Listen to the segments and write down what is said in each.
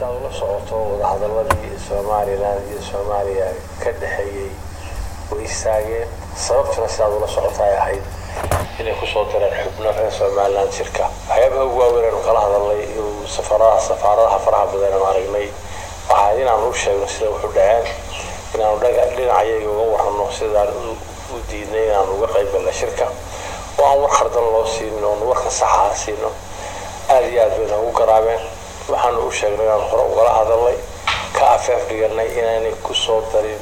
sidaad ula socoto wadahadaladii somalilan iyo soomaaliya ka dhexeeyey way istaageen sababtuna sidaad ula socota ay ahayd inay kusoo direen xubno reer somalilan jirka waxyaabaha ugu waaweyn aanu kala hadalnay safaradaha safaaradaha faraha badan aanu aragnay waxaa inaanu u sheegno sida wuxu dhaceen inaanu dhinacayaga uga warrano sidaan u diidnay inaanu uga qayb galna shirka oo aan war khardan loo siinin oonu warka saxaa siino aada iyo aad bay noogu garaabeen waxaanu u sheegnay inaanu hore ugala hadalnay ka afeef dhiganay inaanay kusoo darin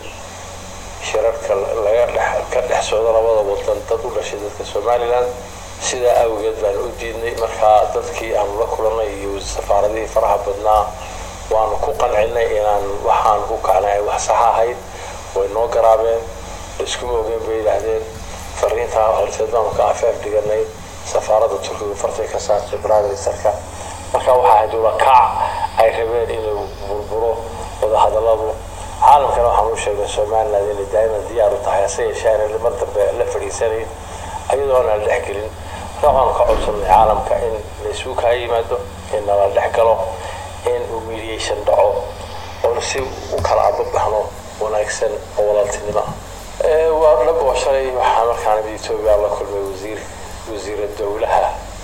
shirarka laga dhex ka dhex socdo labada wadan dad u dhashay dadka somalilan sidaa awgeed baanu u diidnay markaa dadkii aanu la kulanay iyo safaaradihii faraha badnaa waanu ku qancinay inaan waxaan ku kacnay ay wax saxa ahayd way noo garaabeen iskuma ogeen bay yidhaahdeen fariintaa horteed baanu ka afeef dhiganay safaaradda turkiga fartay ka saartay brothersterka marka waxaa ahayd ulakac ay rabeen inuu burburo wadahadaladu caalamkana waxaan u sheegnay somaliland inay daa'iman diyaar u tahay hase yeeshee aanay mar dambe la fadhiisanayn ayadoo aan la dhex gelin marka waxaanu ka codsanay caalamka in laysugu kaa yimaado in nala dhex galo in uu mediation dhaco oona si u kala ababaxno wanaagsan oo walaaltinimo ah waa dhab oo shalay waxaa markaana etoobiya la kulmay wasiir wasiira dowlaha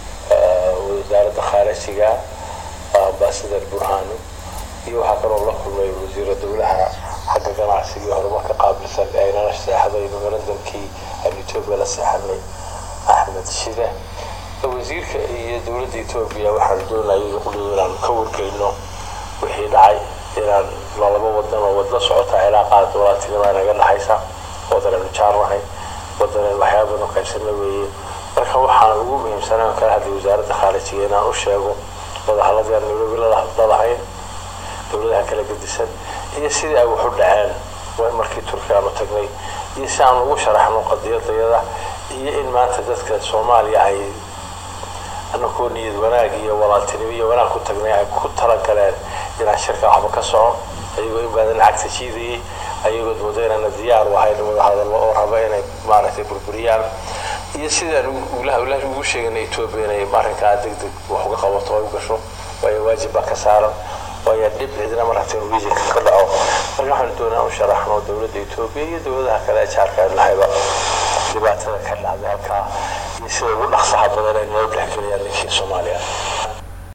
wasaaradda khaarijiga ambasadar burhano iyo waxaa kaloo la kulmay wasiira dowlaha xagga ganacsiga iyo horumarka qaabilsan ee aynala seexday memorandumkii aan etoobiya la seexanay axmed shide wasiirka iyo dowladda etoobiya waxaan doonayay qudhiyo inaan ka wargeyno wixii dhacay inaan laba wadan oo wadla socota cilaaqaad walaaltinima naga dhexaysa wadanaynu jaarnahay wadanaynu waxyaaba badan qaybsana weeye marka waxaan ugu muhiimsanaa kala hadlay wasaaradda khaarijiga inaan u sheego wadahallada aan nairobi lalahayn dowladaha kala gedisan iyo sidii ay waxu dhaceen markii turki aanu tagnay iyo si aan ugu sharaxno qadiyadayada iyo in maanta dadka soomaaliya ay anakoo niyad wanaag iyo walaaltinimo iyo wanaag ku tagnay ay ku talagaleen inaan shirka waxba ka socon ayagoo in badan lacagta jiidayay ayagood moodo inaana diyaar u ahayn wadahadallo oo raba inay maaragtay burburiyaan iyo sidaan ugu sheegana etoobiya inay arrinkaa deg deg wax uga qabato ay u gasho waayo waajib baa ka saaran waayo dhib cidina maragtay norwegianka ka dhaco marka waxaanu doonaa u sharaxno dowladda etoobiya iyo dowladaha kale ee jaarka aan lahayba dhibaatada ka dhacday halkaa iyo sida ugu dhaqsaha badan ay noo dhexgeliyaan ninkii soomaaliya